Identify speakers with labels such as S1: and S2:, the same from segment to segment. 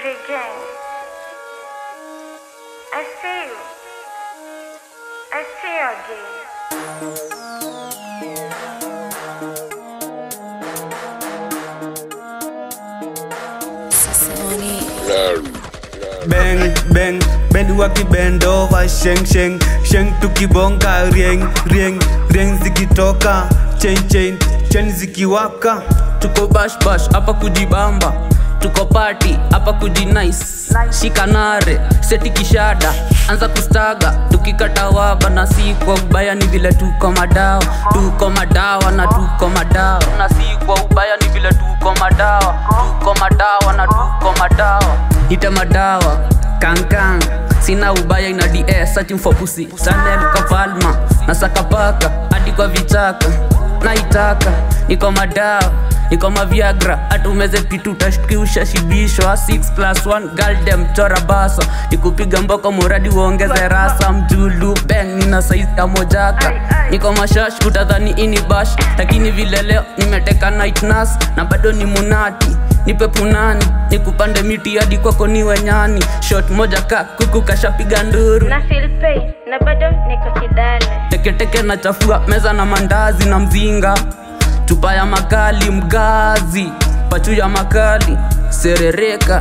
S1: Every gang. I see you. I see you again.
S2: bang bang bendi wakibend over sheng sheng sheng tukibonga rieng rieng rieng zikitoka chain chain chain zikiwaka
S3: tuko bash bash hapa kujibamba tuko party hapa kujinice shikanare seti kishada anza kustaga tukikata waba na si kwa ubaya ni vile tuko madawa tuko madawa na tuko madawa na si kwa ubaya ni vile tuko madawa tuko madawa na tuko madawa ite madawa kankang sina ubaya ina ds searching for pussy sanel kafalma na sakapaka hadi kwa vichaka naitaka niko madawa niko maviagra hata umeze kitu utashtuki ushashibishwa 6 plus 1 galdem chora basa nikupiga mboko muradi uongeze rasa mjulu beng nina saizi ya mojaka niko mashash utadhani ini bash lakini vile leo nimeteka night nurse na bado ni munati nipe punani nikupande miti hadi kwako niwe nyani shot moja ka kuku kashapiga nduru
S1: Na feel pain na bado niko kidale.
S3: teketeke na chafua meza na mandazi na mzinga chupa ya makali mgazi pachu ya makali serereka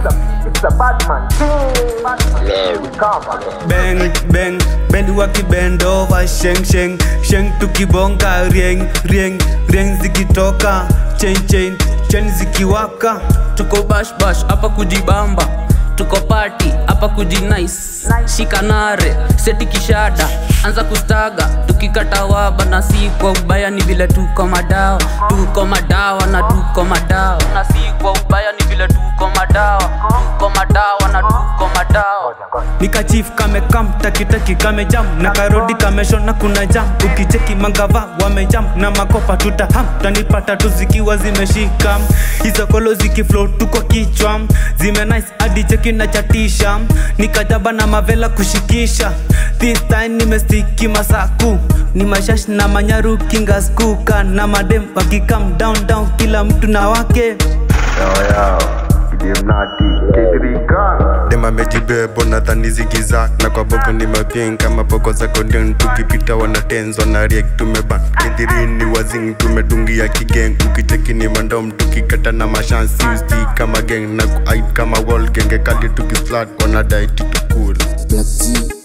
S2: bang bang bendi wakibend over sheng sheng sheng tukibonga rieng rieng rieng zikitoka chain chain chain zikiwaka
S3: tuko bash bash hapa kujibamba tuko party hapa kujinice shikanare seti kishada anza kustaga tukikata waba na si kwa ubaya ni vile tuko madawa tuko madawa na tuko madawa na si kwa ubaya ni vile tuko madawa tuko madawa na tuko madawa
S2: nikachif kamekam takitaki kamejam na karodi kameshona kuna jam ukicheki mangava wamejam na makopa tutaham tanipata tu zikiwa zimeshika hizo kolo zikiflo tuko kichwa zime nice hadi cheki na chatisha nikajaba na mavela kushikisha this time nimestiki masaku ni mashash na manyaru kingaskuka na madem wakikam down down kila mtu na wake
S4: dem amejibebo nadhani zigiza na kwa boko ni mapien kama poko za konden tukipita wanatenzwa na riek tumeban kidhirini wazing tumedungia kigeng ukicheki ni mandom tukikata na mashansi usti kama geng na kuait kama wall genge kali tukislat wanadai titukul
S5: Black G